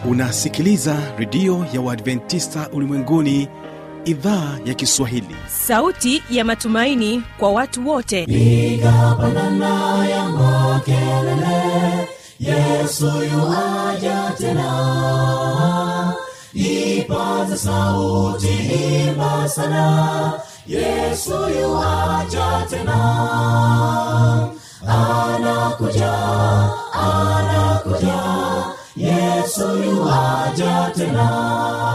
unasikiliza redio ya uadventista ulimwenguni idhaa ya kiswahili sauti ya matumaini kwa watu wote piga pandana ya makelele yesu yuaja tena ipaze sauti imba sana yesu yuaja tena anakuja anakuja yesu yuaja tena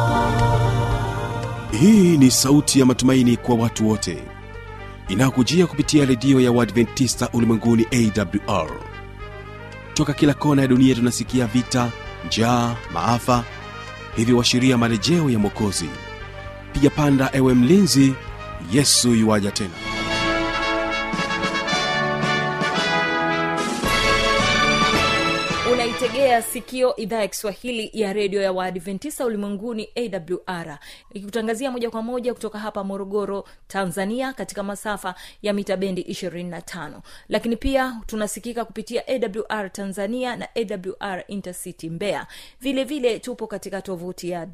hii ni sauti ya matumaini kwa watu wote inayokujia kupitia redio ya uadventista ulimwenguni awr toka kila kona ya dunia tunasikia vita njaa maafa hivyo washiria marejeo ya mwokozi piga panda ewe mlinzi yesu yuwaja tena unaitegea sikio idhaa ya kiswahili ya redio ya waadventista ulimwenguni awr ikikutangazia moja kwa moja kutoka hapa morogoro tanzania katika masafa ya mita bendi 25 lakini pia tunasikika kupitia awr tanzania na awr intercity mbeya vile vile tupo katika tovuti ya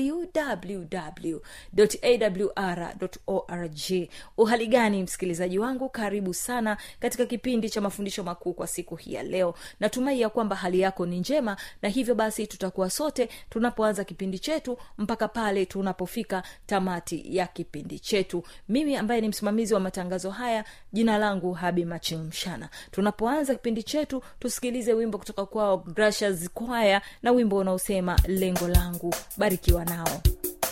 www.awr.org uhali gani msikilizaji wangu karibu sana katika kipindi cha mafundisho makuu kwa siku hii ya leo natumai ya kwamba hali yako ni njema na hivyo basi tutakuwa sote tunapoanza kipindi chetu mpaka pale tunapofika tamati ya kipindi chetu mimi ambaye ni msimamizi wa matangazo haya jina langu habi machimshana tunapoanza kipindi chetu tusikilize wimbo kutoka kwao grashas kwaya na wimbo unaosema lengo langu barikiwa nao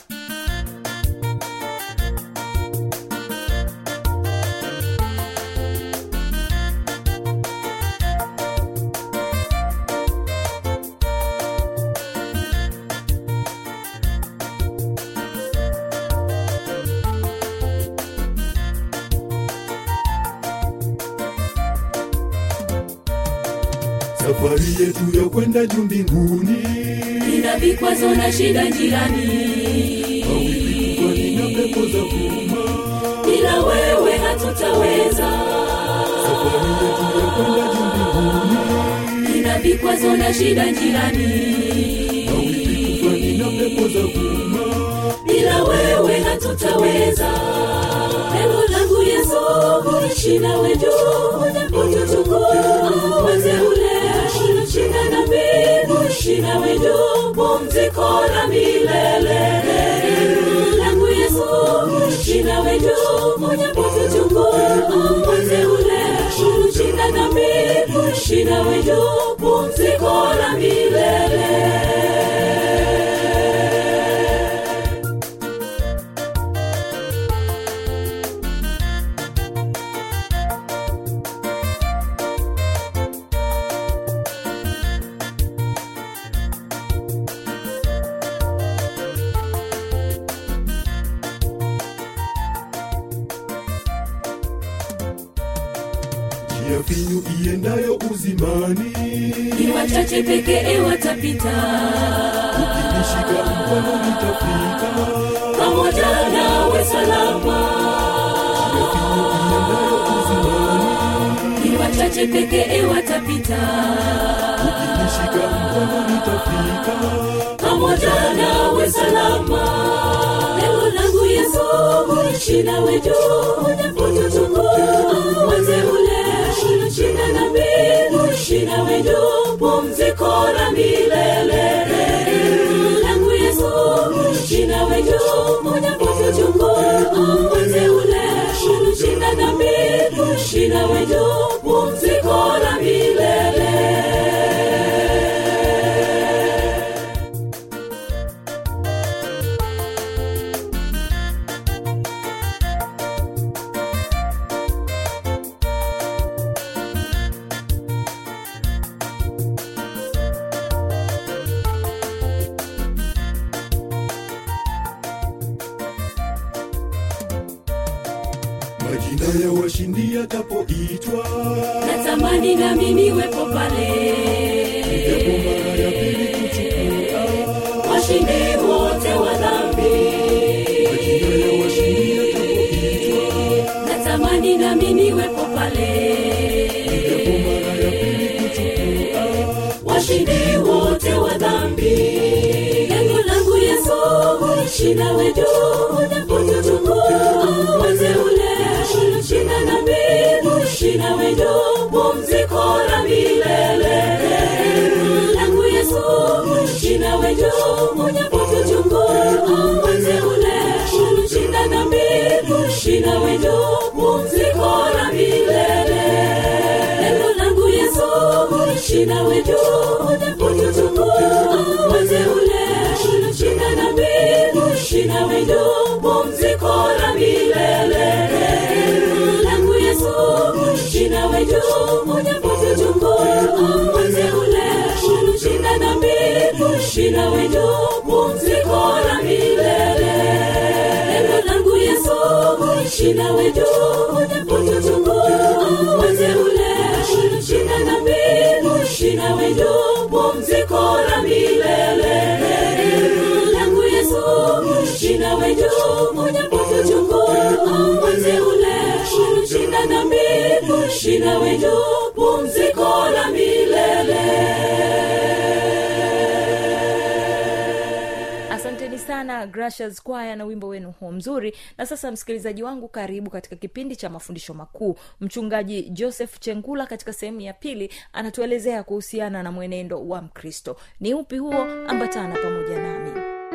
safari yetu ya kwenda juu mbinguni ina vikwazo na shida njiani kwani na pepo za vuma bila wewe hatutaweza safari yetu ya kwenda juu mbinguni ina vikwazo na shida njiani kwani na pepo za vuma bila wewe hatutaweza neno langu yesu kuishi nawe juu unapotuchukua wateule shina na mbingu ishi nawe juu pumziko la milele neno langu yesu kuishi nawe juu unapotuchukua wateule shina na mbingu ishi nawe juu pumziko la milele njia finyu iendayo uzimani ni wachache pekee watapita ukishika mkono nitafika pamoja nawe salama njia finyu iendayo uzimani ni wachache pekee watapita ukishika mkono nitafika pamoja nawe salama lengo langu yesu kuishi nawe juu unapotuchukua wateule shina na mbingu ishi nawe juu pumziko la milele Lengo langu yesu kuishi nawe juu unapotuchukua wateule shina na mbingu ishi nawe juu pumziko la milele majina ya washindi yatapoitwa natamani nami niwepo pale japo mara ya pili kuchukua washindi wote wa dhambi majina ya washindi yatapoitwa natamani nami niwepo pale japo mara ya pili kuchukua washindi wote wa dhambi shina wetu unapotuchukua wateule shina na mbingu shina wetu pumziko la milele langu yesu shina wetu unapotuchukua wateule shina na mbingu shina wetu pumziko la milele neno langu yesu shina wetu unapotuchukua wateule shina na mbingu shina wetu pumziko la milele langu yesu shina wetu unapotuchukua wateule shina na mbingu shina wetu pumziko la milele neno langu yesu shina wetu unapotuchukua wateule shina na mbingu shina wetu pumziko la milele langu yesu shina wetu unapotuchukua wateule shina na mbingu shina wetu pumziko la milele asanteni sana gracious kwaya na wimbo wenu huo mzuri na sasa msikilizaji wangu karibu katika kipindi cha mafundisho makuu mchungaji joseph chengula katika sehemu ya pili anatuelezea kuhusiana na mwenendo wa mkristo ni upi huo ambatana pamoja nami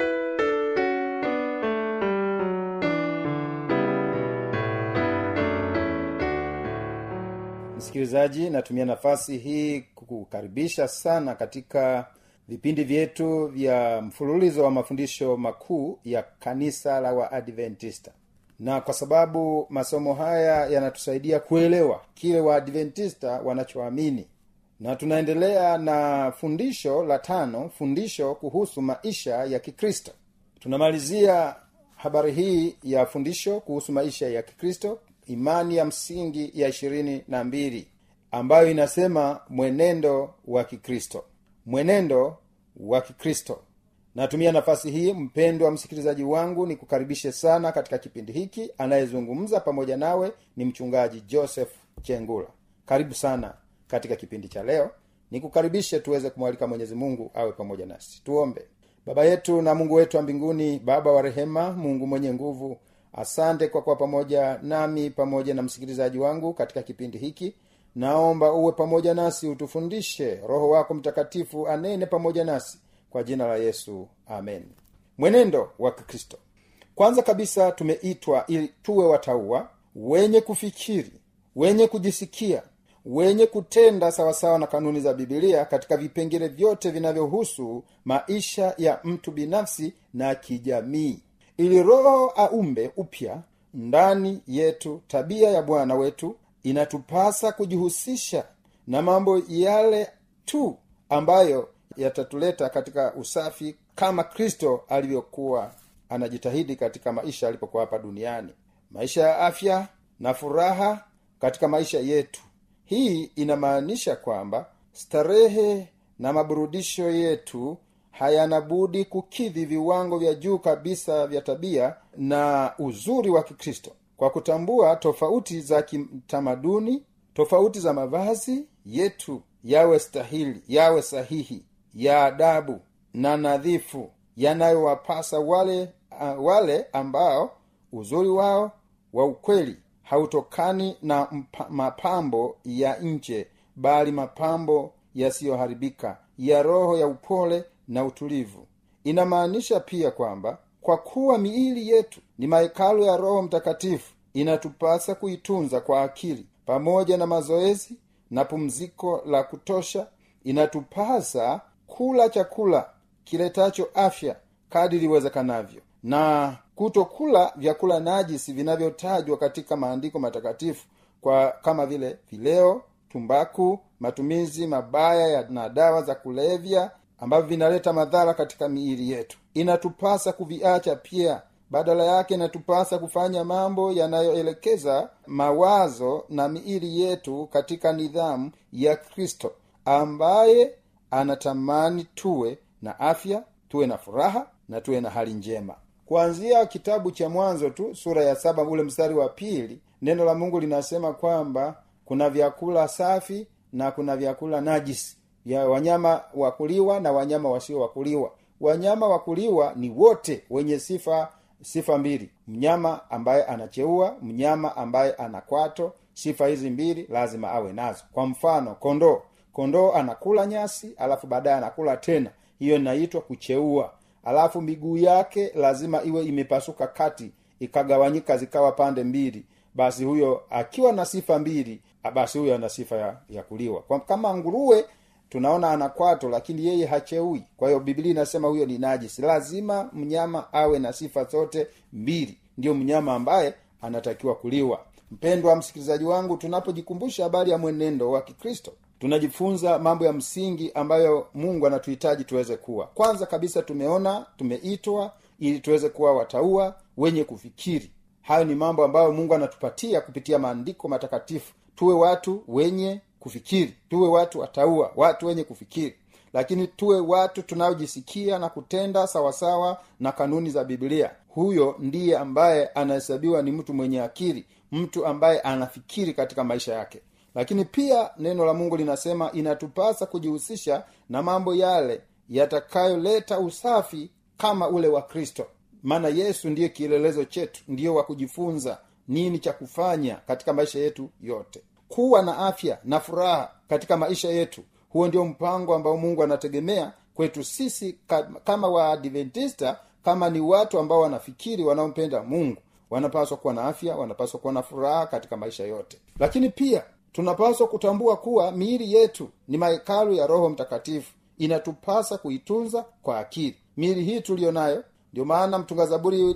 msikilizaji natumia nafasi hii kukukaribisha sana katika vipindi vyetu vya mfululizo wa mafundisho makuu ya kanisa la waadventista na kwa sababu masomo haya yanatusaidia kuelewa kile waadventista wanachoamini na tunaendelea na fundisho la tano fundisho kuhusu maisha ya kikristo tunamalizia habari hii ya fundisho kuhusu maisha ya kikristo imani ya msingi ya ishirini na mbili ambayo inasema mwenendo wa kikristo mwenendo wa kikristo natumia nafasi hii mpendwa msikilizaji wangu ni kukaribishe sana katika kipindi hiki anayezungumza pamoja nawe ni mchungaji joseph chengula karibu sana katika kipindi cha leo nikukaribishe tuweze kumwalika mwenyezi mungu awe pamoja nasi tuombe baba yetu na mungu wetu wa mbinguni baba wa rehema mungu mwenye nguvu asante kwa kuwa pamoja nami pamoja na msikilizaji wangu katika kipindi hiki naomba uwe pamoja nasi utufundishe roho wako mtakatifu anene pamoja nasi kwa jina la yesu amen mwenendo wa kikristo kwanza kabisa tumeitwa ili tuwe watauwa wenye kufikiri wenye kujisikia wenye kutenda sawasawa na kanuni za bibilia katika vipengele vyote vinavyohusu maisha ya mtu binafsi na kijamii ili roho aumbe upya ndani yetu tabia ya bwana wetu inatupasa kujihusisha na mambo yale tu ambayo yatatuleta katika usafi kama kristo alivyokuwa anajitahidi katika maisha alipokuwa hapa duniani maisha ya afya na furaha katika maisha yetu hii inamaanisha kwamba starehe na maburudisho yetu hayana budi kukidhi viwango vya juu kabisa vya tabia na uzuri wa kikristo kwa kutambua tofauti za kitamaduni tofauti za mavazi yetu yawe stahili yawe sahihi ya adabu na nadhifu yanayowapasa wale uh, wale ambao uzuri wao wa ukweli hautokani na mpa, mapambo ya nje bali mapambo yasiyoharibika ya roho ya upole na utulivu inamaanisha pia kwamba kwa kuwa miili yetu ni mahekalu ya roho mtakatifu inatupasa kuitunza kwa akili pamoja na mazoezi na pumziko la kutosha inatupasa kula chakula kiletacho afya kadiri iwezekanavyo na kutokula vyakula najisi vinavyotajwa katika maandiko matakatifu kwa kama vile vileo tumbaku matumizi mabaya ya na dawa za kulevya ambavyo vinaleta madhara katika miili yetu inatupasa kuviacha pia badala yake inatupasa kufanya mambo yanayoelekeza mawazo na miili yetu katika nidhamu ya kristo ambaye anatamani tuwe na afya tuwe na furaha na tuwe na hali njema kuanzia kitabu cha mwanzo tu sura ya saba ule mstari wa pili neno la mungu linasema kwamba kuna vyakula safi na kuna vyakula najisi vya wanyama wakuliwa na wanyama wasio wakuliwa wanyama wa kuliwa ni wote wenye sifa sifa mbili mnyama ambaye anacheua mnyama ambaye ana kwato sifa hizi mbili lazima awe nazo kwa mfano kondoo kondoo anakula nyasi alafu baadaye anakula tena hiyo inaitwa kucheua alafu miguu yake lazima iwe imepasuka kati ikagawanyika zikawa pande mbili basi huyo akiwa na sifa mbili basi huyo ana sifa ya, ya kuliwa kwa, kama nguruwe tunaona ana kwato lakini yeye hacheui kwa hiyo biblia inasema huyo ni najisi lazima mnyama awe na sifa zote mbili ndiyo mnyama ambaye anatakiwa kuliwa mpendwa msikilizaji wangu tunapojikumbusha habari ya mwenendo wa kikristo tunajifunza mambo ya msingi ambayo mungu anatuhitaji tuweze kuwa kwanza kabisa tumeona tumeitwa ili tuweze kuwa wataua wenye kufikiri hayo ni mambo ambayo mungu anatupatia kupitia maandiko matakatifu tuwe watu wenye kufikiri tuwe watu wataua watu wenye kufikiri lakini tuwe watu tunaojisikia na kutenda sawasawa na kanuni za biblia huyo ndiye ambaye anahesabiwa ni mtu mwenye akili mtu ambaye anafikiri katika maisha yake lakini pia neno la mungu linasema inatupasa kujihusisha na mambo yale yatakayoleta usafi kama ule wa kristo maana yesu ndiye kielelezo chetu ndiyo wa kujifunza nini cha kufanya katika maisha yetu yote kuwa na afya na furaha katika maisha yetu huo ndio mpango ambao mungu anategemea kwetu sisi kama waadventista kama ni watu ambao wanafikiri wanaompenda mungu wanapaswa kuwa na afya wanapaswa kuwa na furaha katika maisha yote lakini pia tunapaswa kutambua kuwa miili yetu ni mahekalu ya roho mtakatifu inatupasa kuitunza kwa akili miili hii tuliyo nayo ndio maana mtunga zaburi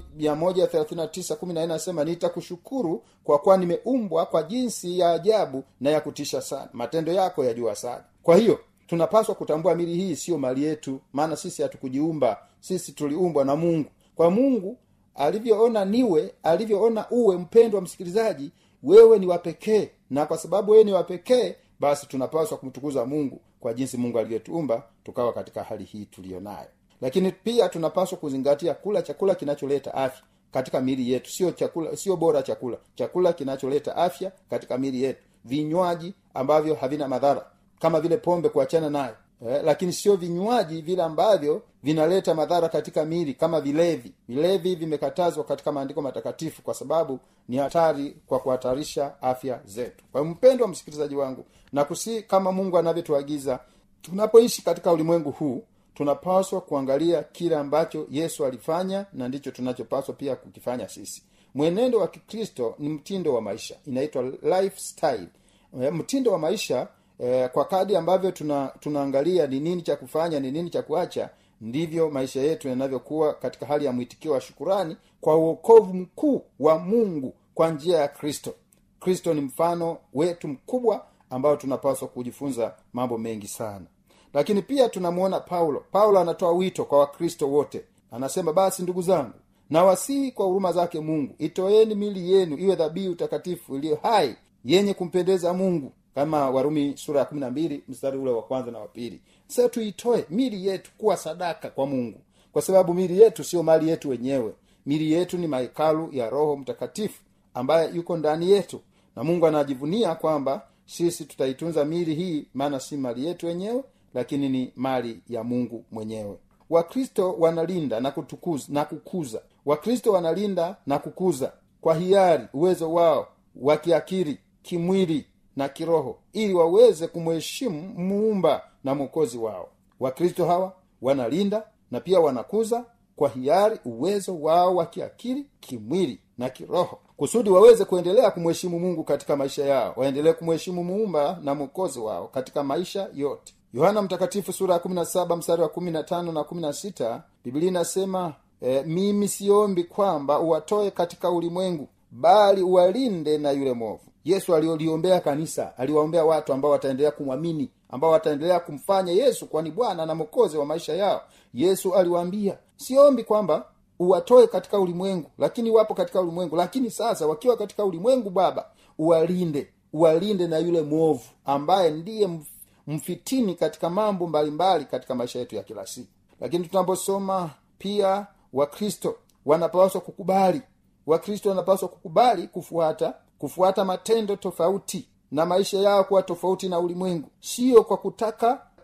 anasema nitakushukuru kwa kuwa nimeumbwa kwa jinsi ya ajabu na ya kutisha sana matendo yako yajua sana kwa hiyo tunapaswa kutambua mili hii siyo mali yetu maana sisi hatukujiumba sisi tuliumbwa na mungu kwa mungu alivyoona niwe alivyoona uwe mpendwa msikilizaji wewe ni wapekee na kwa sababu wewe ni wapekee basi tunapaswa kumtukuza mungu kwa jinsi mungu alivyotuumba tukawa katika hali hii tuliyo nayo lakini pia tunapaswa kuzingatia kula chakula kinacholeta afya katika miili yetu sio chakula sio bora chakula chakula kinacholeta afya katika miili yetu vinywaji ambavyo havina madhara kama vile pombe kuachana nayo eh, lakini sio vinywaji vile ambavyo vinaleta madhara katika miili kama vilevi vilevi vimekatazwa katika maandiko matakatifu kwa sababu ni hatari kwa kuhatarisha afya zetu kwa mpendwa msikilizaji wangu na kusii kama mungu anavyotuagiza tunapoishi katika ulimwengu huu tunapaswa kuangalia kile ambacho yesu alifanya na ndicho tunachopaswa pia kukifanya sisi mwenendo wa kikristo ni mtindo wa maisha inaitwa lifestyle e, mtindo wa maisha e, kwa kadi ambavyo tuna tunaangalia ni nini cha kufanya ni nini cha kuacha ndivyo maisha yetu yanavyokuwa katika hali ya mwitikio wa shukurani kwa uokovu mkuu wa mungu kwa njia ya kristo kristo ni mfano wetu mkubwa ambao tunapaswa kujifunza mambo mengi sana lakini pia tunamwona paulo paulo anatoa wito kwa wakristo wote anasema basi ndugu zangu nawasihi kwa huruma zake mungu itoeni mili yenu iwe dhabihu takatifu iliyo hai yenye kumpendeza mungu kama warumi sura ya kumi na mbili mstari ule wa kwanza na wa pili sasa tuitoe mili yetu kuwa sadaka kwa mungu kwa sababu mili yetu sio mali yetu wenyewe mili yetu ni mahekalu ya roho mtakatifu ambaye yuko ndani yetu na mungu anajivunia kwamba sisi tutaitunza mili hii maana si mali yetu wenyewe lakini ni mali ya mungu mwenyewe wakristo wanalinda na kutukuza na kukuza wakristo wanalinda na kukuza kwa hiari uwezo wao wa kiakili kimwili na kiroho ili waweze kumheshimu muumba na mwokozi wao wakristo hawa wanalinda na pia wanakuza kwa hiari uwezo wao wa kiakili kimwili na kiroho kusudi waweze kuendelea kumheshimu mungu katika maisha yao waendelee kumheshimu muumba na mwokozi wao katika maisha yote yohana mtakatifu sura ya 17 mstari wa 15 na 16 biblia inasema e, mimi siombi kwamba uwatoe katika ulimwengu bali uwalinde na yule mwovu yesu alioliombea kanisa aliwaombea watu ambao wataendelea kumwamini ambao wataendelea kumfanya yesu kwani bwana na mwokozi wa maisha yao yesu aliwaambia siombi kwamba uwatoe katika ulimwengu lakini wapo katika ulimwengu lakini sasa wakiwa katika ulimwengu baba uwalinde uwalinde na yule mwovu ambaye ndiye mf, mfitini katika mambo mbalimbali katika maisha yetu ya kila siku lakini tunaposoma pia wakristo wanapaswa kukubali wakristo wanapaswa kukubali kufuata kufuata matendo tofauti na maisha yao kuwa tofauti na ulimwengu siyo kwa kutaka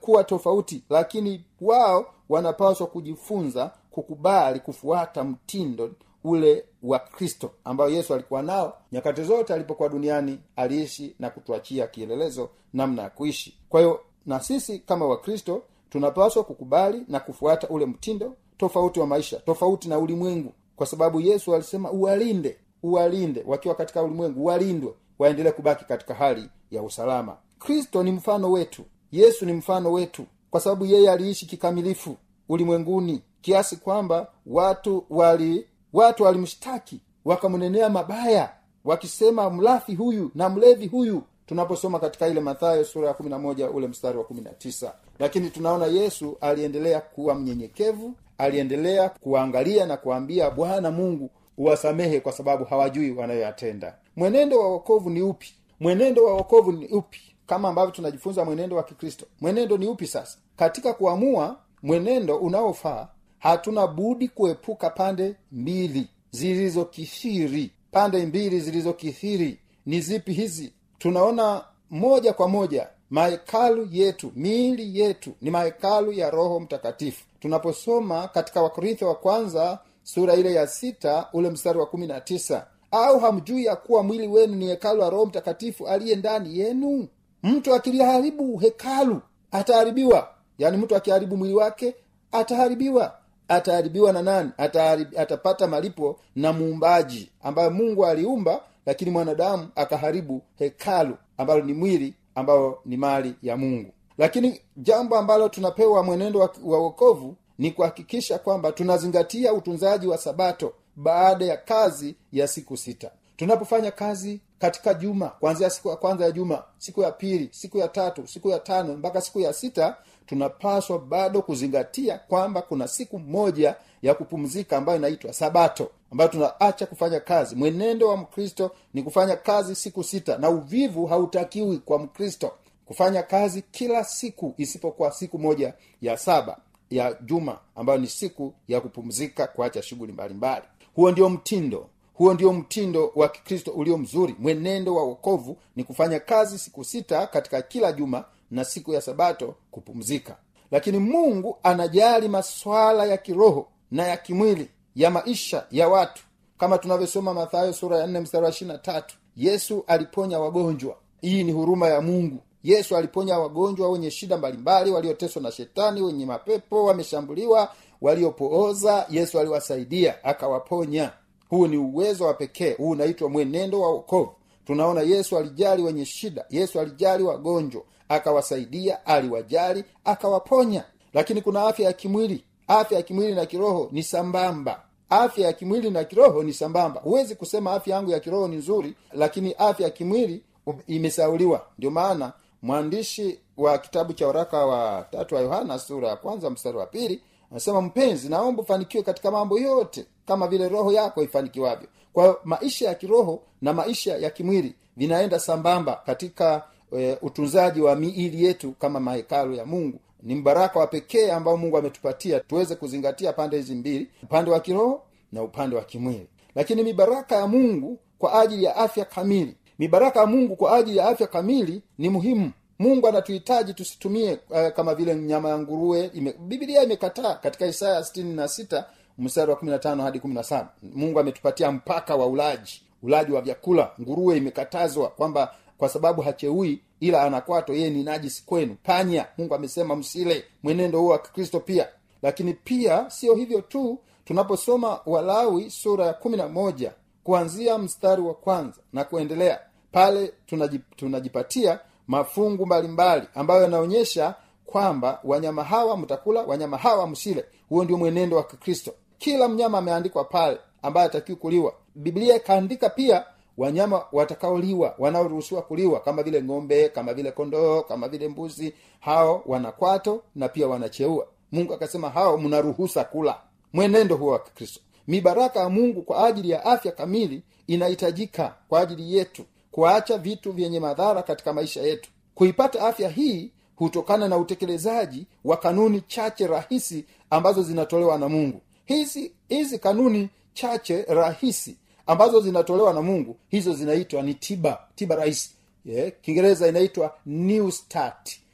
kuwa tofauti lakini wao wanapaswa kujifunza kukubali kufuata mtindo ule wa kristo ambayo yesu alikuwa nao nyakati zote alipokuwa duniani aliishi na kutuachia kielelezo namna ya kuishi kwa hiyo na sisi kama wakristo tunapaswa kukubali na kufuata ule mtindo tofauti wa maisha tofauti na ulimwengu kwa sababu yesu alisema uwalinde uwalinde wakiwa katika ulimwengu walindwe waendelee kubaki katika hali ya usalama kristo ni mfano wetu yesu ni mfano wetu kwa sababu yeye aliishi kikamilifu ulimwenguni kiasi kwamba watu wali watu walimshtaki wakamnenea mabaya wakisema mlafi huyu na mlevi huyu tunaposoma katika ile mathayo sura ya kumi na moja ule mstari wa kumi na tisa lakini tunaona yesu aliendelea kuwa mnyenyekevu aliendelea kuwaangalia na kuwaambia bwana mungu uwasamehe kwa sababu hawajui wanayoyatenda mwenendo wa wokovu ni upi mwenendo wa wokovu ni upi kama ambavyo tunajifunza mwenendo wa kikristo mwenendo ni upi sasa katika kuamua mwenendo unaofaa hatuna budi kuepuka pande mbili zilizokithiri pande mbili zilizokithiri ni zipi hizi tunaona moja kwa moja mahekalu yetu miili yetu ni mahekalu ya roho mtakatifu tunaposoma katika wakorintho wa kwanza sura ile ya sita ule mstari wa kumi na tisa au hamjui ya kuwa mwili wenu ni hekalu la roho mtakatifu aliye ndani yenu mtu akiliharibu hekalu ataharibiwa yaani mtu akiharibu mwili wake ataharibiwa ataharibiwa na nani Ataharib, atapata malipo na muumbaji ambayo mungu aliumba lakini mwanadamu akaharibu hekalu ambalo ni mwili ambayo ni mali ya mungu lakini jambo ambalo tunapewa mwenendo wa, wa wokovu ni kuhakikisha kwamba tunazingatia utunzaji wa sabato baada ya kazi ya siku sita tunapofanya kazi katika juma kuanzia siku ya kwanza ya juma siku ya pili siku ya tatu siku ya tano mpaka siku ya sita tunapaswa bado kuzingatia kwamba kuna siku moja ya kupumzika ambayo inaitwa sabato ambayo tunaacha kufanya kazi mwenendo wa mkristo ni kufanya kazi siku sita na uvivu hautakiwi kwa mkristo kufanya kazi kila siku isipokuwa siku moja ya saba ya juma ambayo ni siku ya kupumzika kuacha shughuli mbalimbali huo ndio mtindo huo ndio mtindo wa kikristo ulio mzuri mwenendo wa wokovu ni kufanya kazi siku sita katika kila juma na siku ya sabato kupumzika lakini mungu anajali maswala ya kiroho na ya kimwili ya maisha ya watu kama tunavyosoma mathayo sura ya nne mstari wa ishirina tatu yesu aliponya wagonjwa hii ni huruma ya mungu yesu aliponya wagonjwa wenye shida mbalimbali walioteswa na shetani wenye mapepo wameshambuliwa waliopooza yesu aliwasaidia akawaponya huu ni uwezo wa pekee huu unaitwa mwenendo wa wokovu tunaona yesu alijali wenye shida yesu alijali wagonjwa akawasaidia aliwajali akawaponya lakini kuna afya ya kimwili afya ya kimwili na kiroho ni sambamba afya ya kimwili na kiroho ni sambamba huwezi kusema afya yangu ya kiroho ni nzuri lakini afya ya kimwili imesauliwa ndio maana mwandishi wa kitabu cha waraka wa tatu wa yohana sura ya kwanza mstari wa pili anasema mpenzi naomba ufanikiwe katika mambo yote kama vile roho yako ifanikiwavyo kwa hiyo maisha ya kiroho na maisha ya kimwili vinaenda sambamba katika e, utunzaji wa miili yetu kama mahekalu ya mungu ni mbaraka wa pekee ambao mungu ametupatia tuweze kuzingatia pande hizi mbili upande wa kiroho na upande wa kimwili lakini mibaraka ya mungu kwa ajili ya afya kamili mibaraka ya mungu kwa ajili ya afya kamili ni muhimu mungu anatuhitaji tusitumie uh, kama vile nyama ya nguruwe ime, bibilia imekataa katika isaya sitini na sita mstari wa kumi na tano hadi kumi na saba mungu ametupatia mpaka wa ulaji ulaji wa vyakula nguruwe imekatazwa kwamba kwa sababu hacheui ila anakwato yeye ni najisi kwenu panya mungu amesema msile mwenendo huo wa kikristo pia lakini pia sio hivyo tu tunaposoma walawi sura ya kumi na moja kuanzia mstari wa kwanza na kuendelea pale tunajip, tunajipatia mafungu mbalimbali ambayo yanaonyesha kwamba wanyama hawa mtakula wanyama hawa msile huo ndio mwenendo wa kikristo kila mnyama ameandikwa pale ambaye atakiwi kuliwa biblia ikaandika pia wanyama watakaoliwa wanaoruhusiwa kuliwa kama vile ng'ombe kama vile kondoo kama vile mbuzi hao wanakwato na pia wanacheua mungu akasema hao mnaruhusa kula mwenendo huo wa kikristo mibaraka ya mungu kwa ajili ya afya kamili inahitajika kwa ajili yetu kuacha vitu vyenye madhara katika maisha yetu kuipata afya hii hutokana na utekelezaji wa kanuni chache rahisi ambazo zinatolewa na mungu hizi hizi kanuni chache rahisi ambazo zinatolewa na mungu hizo zinaitwa ni tiba tiba rahisi yeah. kiingereza inaitwa new start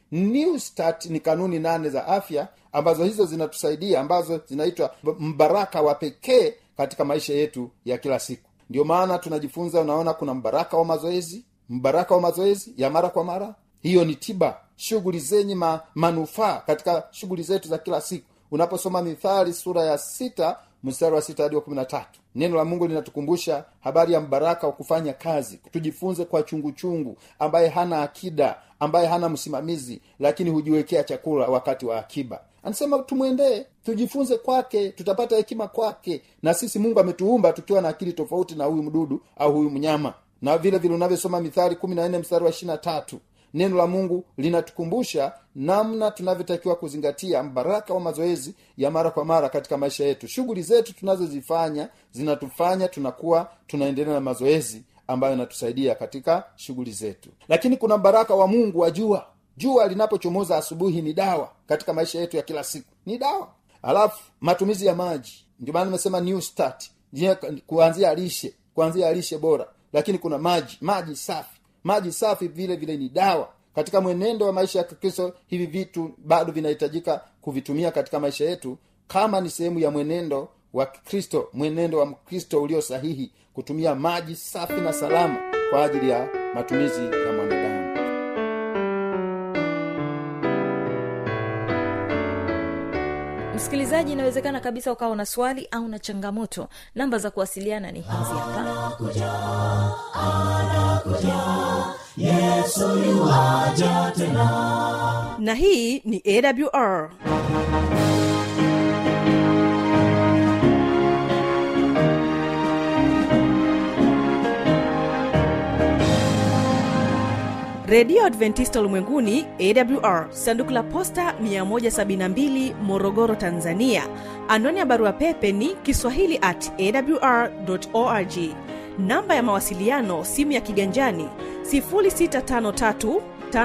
new start ni kanuni nane za afya ambazo hizo zinatusaidia ambazo zinaitwa mbaraka wa pekee katika maisha yetu ya kila siku ndio maana tunajifunza unaona kuna mbaraka wa mazoezi mbaraka wa mazoezi ya mara kwa mara hiyo ni tiba shughuli zenye ma, manufaa katika shughuli zetu za kila siku unaposoma mithali sura ya sita mstari wa sita hadi wa kumi na tatu neno la mungu linatukumbusha habari ya mbaraka wa kufanya kazi tujifunze kwa chungu chungu ambaye hana akida ambaye hana msimamizi lakini hujiwekea chakula wakati wa akiba anasema tumwendee tujifunze kwake tutapata hekima kwake na sisi mungu ametuumba tukiwa na akili tofauti na huyu mdudu au huyu mnyama na vile vile unavyosoma mithali kumi na nne mstari wa ishirina tatu neno la mungu linatukumbusha namna tunavyotakiwa kuzingatia mbaraka wa mazoezi ya mara kwa mara katika maisha yetu shughuli zetu tunazozifanya zinatufanya tunakuwa tunaendelea na mazoezi ambayo inatusaidia katika shughuli zetu lakini kuna mbaraka wa mungu wa jua jua linapochomoza asubuhi ni dawa katika maisha yetu ya kila siku ni dawa alafu matumizi ya maji ndio maana nimesema new start Je, kuanzia lishe kuanzia lishe bora lakini kuna maji maji safi maji safi vile vile ni dawa katika mwenendo wa maisha ya kikristo hivi vitu bado vinahitajika kuvitumia katika maisha yetu kama ni sehemu ya mwenendo wa kikristo mwenendo wa mkristo ulio sahihi kutumia maji safi na salama kwa ajili ya matumizi ya mwanadamu msikilizaji inawezekana kabisa ukawa na swali au na changamoto namba za kuwasiliana ni hizi hapa na hii ni awr redio adventista ulimwenguni awr sanduku la posta 172 morogoro tanzania anwani ya barua pepe ni kiswahili at awr org namba ya mawasiliano simu ya kiganjani 653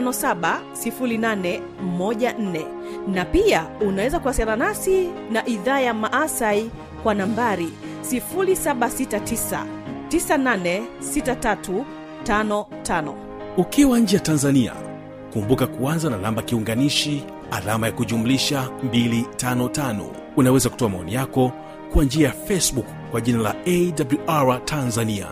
570814 na pia unaweza kuwasiliana nasi na idhaa ya maasai kwa nambari 769 986355 ukiwa nje ya tanzania kumbuka kuanza na namba kiunganishi alama ya kujumlisha 255 unaweza kutoa maoni yako kwa njia ya facebook kwa jina la awr tanzania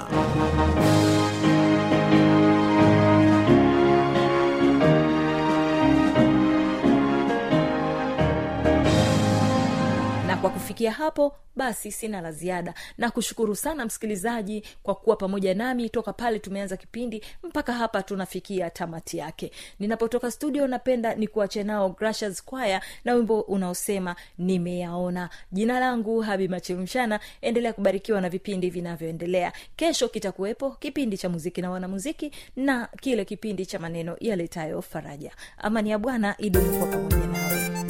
na kwa kufikia hapo basi sina la ziada na kushukuru sana msikilizaji kwa kuwa pamoja nami toka pale tumeanza kipindi mpaka hapa tunafikia tamati yake ninapotoka studio napenda ni kuache nao Gracious Choir na wimbo unaosema nimeyaona jina langu habi machemshana endelea kubarikiwa na vipindi vinavyoendelea kesho kitakuwepo kipindi cha muziki na wanamuziki na kile kipindi cha maneno yaletayo faraja amani ya bwana idumu kwa pamoja nawe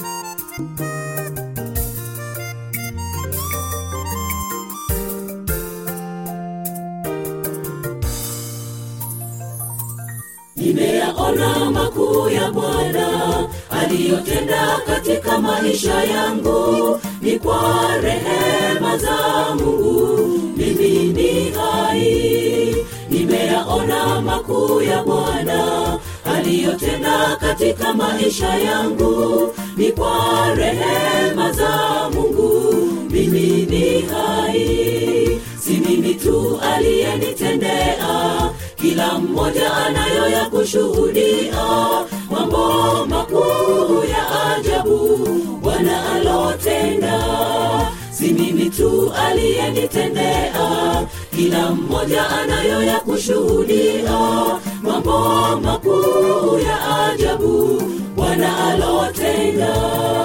nimeyaona makuu ya bwana aliyotenda katika maisha yangu ni kwa rehema za mungu mimi ni hai nimeyaona makuu ya bwana aliyotenda katika maisha yangu ni kwa rehema za mungu mimi ni hai si mimi tu aliyenitendea kila mmoja anayo ya kushuhudia mambo makuu ya ajabu bwana alotenda si mimi tu aliyenitendea kila mmoja anayo ya kushuhudia mambo makuu ya ajabu bwana alotenda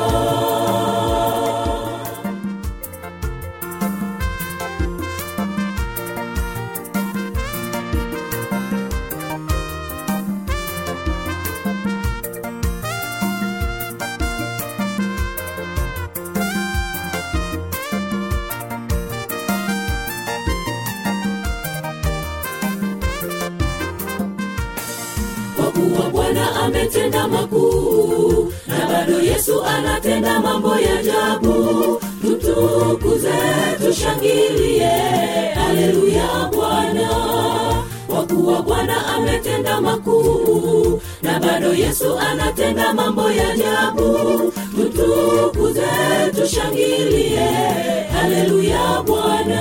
kwa kuwa bwana ametenda makuu na bado yesu anatenda mambo ya ajabu tutukuze tushangilie haleluya bwana kwa kuwa bwana ametenda makuu na bado yesu anatenda mambo ya ajabu tutukuze tushangilie haleluya bwana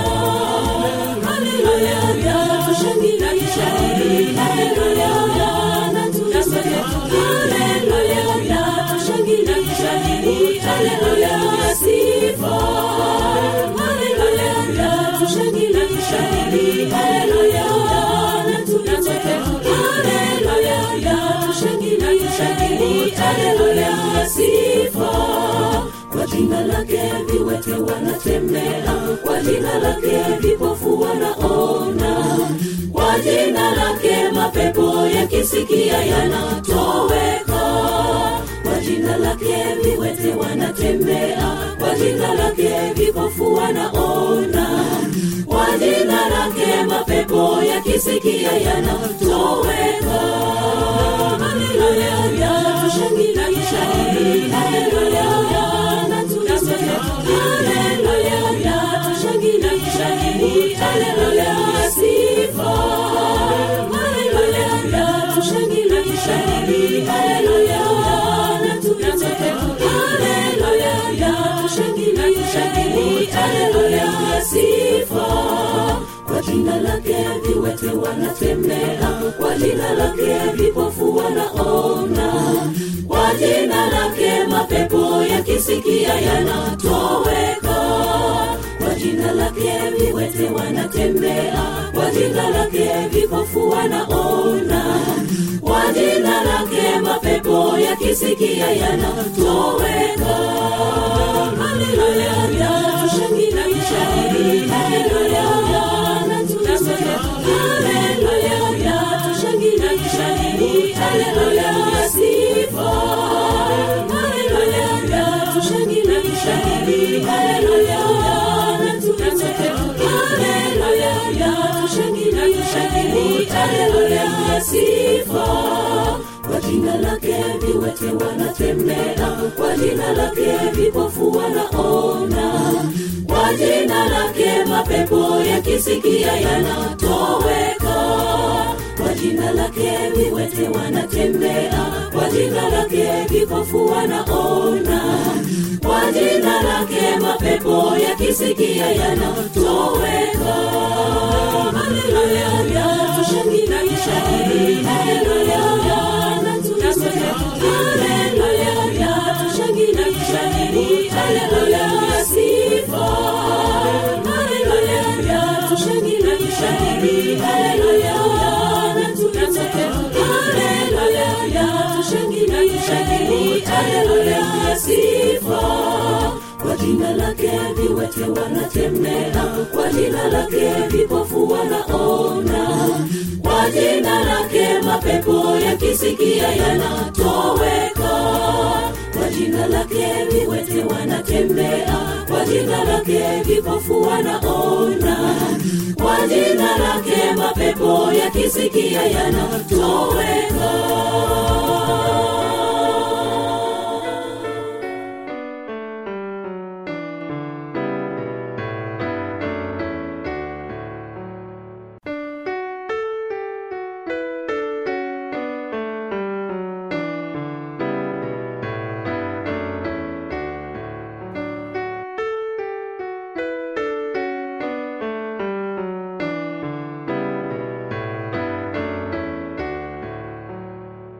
haleluya tushangilie haleluya na tuseme haleluya tushangilie haleluya sifa haleluya tushangilie haleluya na tuseme haleluya tushangilie haleluya sifa kwa jina lake viwete wanatembea kwa jina lake vipofu wanaona kwa jina lake mapepo yakisikia yanatoweka kwa jina lake viwete wanatembea kwa jina lake vipofu wanaona kwa jina lake mapepo yakisikia yanatoweka haleluya tushangilie haleluya na tuseme haleluya tushangilie haleluya sifa haleluya tushangilie haleluya na tuseme haleluya tushangilie haleluya sifa kwa jina lake viwete wanatembea kwa jina lake vipofu wanaona kwa jina lake mapepo yakisikia yanatoweka kwa jina lake viwete wanatembea kwa jina lake vipofu wanaona kwa jina lake mapepo yakisikia yanatoweka haleluya tushangilie haleluya na tuseme haleluya tushangilie haleluya sifa haleluya tushangilie haleluya na tuseme haleluya tushangilie haleluya sifa kwa jina lake viwete wanatembea kwa jina lake vipofu wanaona kwa jina lake mapepo yakisikia yanatoweka kwa jina lake viwete wanatembea kwa jina lake vipofu wanaona kwa jina lake mapepo yakisikia yanatoweka haleluya tushangilie haleluya na tuseme haleluya tushangilie haleluya sifa haleluya tushangilie haleluya na tuseme haleluya tushangilie haleluya sifa kwa jina lake viwete wanatembea kwa jina lake vipofu wanaona kwa jina lake mapepo yakisikia yanatoweka kwa jina lake viwete wanatembea kwa jina lake vipofu wanaona kwa jina lake mapepo yakisikia yanatoweka